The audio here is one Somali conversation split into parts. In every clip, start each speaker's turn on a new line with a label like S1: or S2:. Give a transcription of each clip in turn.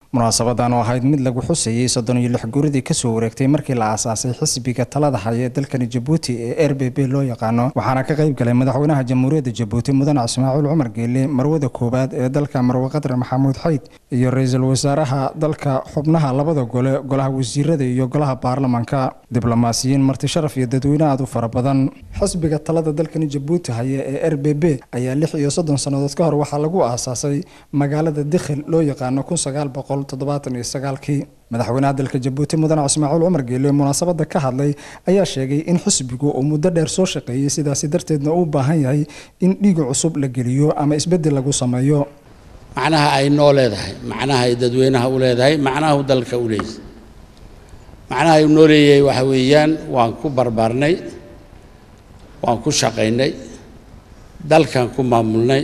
S1: munaasabadan oo ahayd mid lagu xusayey soddon iyo lix guuridii kasoo wareegtay markii la aasaasay xisbiga talada haya ee dalkani jabuuti ee r b b loo yaqaano waxaana ka qayb galay madaxweynaha jamhuuriyadda jabuuti mudane ismaaciil cumar geele marwada koowaad ee dalka marwe qadre maxamuud xayd iyo ra-iisul wasaaraha dalka xubnaha labada gole golaha wasiirada iyo golaha baarlamanka diblomaasiyiin marti sharaf iyo dadweyne aad u fara badan xisbiga talada dalkani jabuuti haya ee r b b ayaa lix iyo soddon sannadood ka hor waxaa lagu aasaasay magaalada dikhil loo yaqaano kun sagaal boqol toddobaatan iyo sagaalkii madaxweynaha dalka jabuuti mudane ismaaciil cumar geele munaasabada ka hadlay ayaa sheegay in xisbigu uu muddo dheer soo shaqeeyey sidaasi darteedna uu baahan yahay in dhiiga cusub la geliyo ama isbeddel lagu sameeyo
S2: macnaha ay noo leedahay macnaha ay dadweynaha u leedahay macnaha dalka u leeyahay macnaha ay noo leeyahay waxa weeyaan waan ku barbaarnay waan ku shaqaynay dalkan ku maamulnay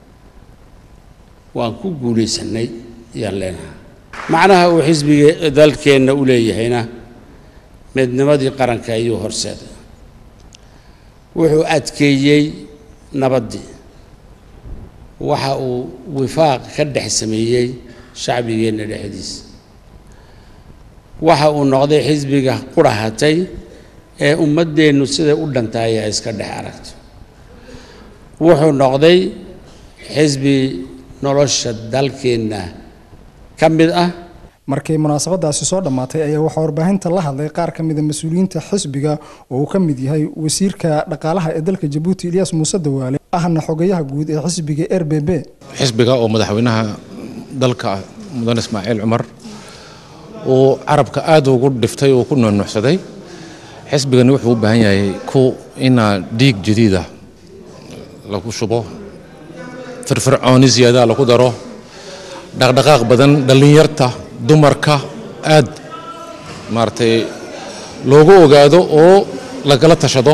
S2: waan ku guulaysanay ayaan leenahay macnaha uu xisbiga dalkeenna u leeyahayna midnimadii qaranka ayuu horseeday wuxuu adkeeyey nabaddii waxa uu wifaaq ka dhex sameeyey shacbigeenna dhexdiisa waxa uu noqday xisbiga qurahatay ee ummaddeennu siday u dhantahay ay iska dhex aragto wuxuu noqday xisbi nolosha dalkeenna ka mid ah
S1: markii munaasabadaasi soo dhammaatay ayaa waxaa warbaahinta la hadlay qaar ka mida mas-uuliyiinta xisbiga oo uu ka mid yahay wasiirka dhaqaalaha ee dalka jabuuti ilyaas muuse dawaale ahna xogayaha guud ee xisbiga r b b
S3: xisbiga oo madaxweynaha dalka mudane ismaaciil cumar uu carabka aad ugu dhiftay oo ku nuunuucsaday xisbigani wuxuu u baahan yahay ku inaa dhiig jadiida lagu shubo firfircooni siyaadaha lagu daro dhaqdhaqaaq badan dhallinyarta dumarka aad maaragtay loogu ogaado oo lagala tashado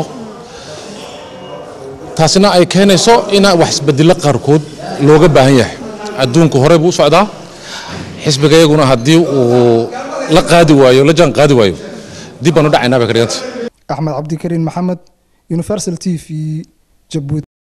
S3: taasina ay keenayso inaa wax isbedelo qaarkood looga baahan yahay adduunku hore buu u socdaa xisbiga iyaguna haddii uu la qaadi waayo la jaan qaadi waayo dib baan u dhacaynaa bay ka dhiganta
S1: axmed cabdikariin maxamed universal t v jabuuti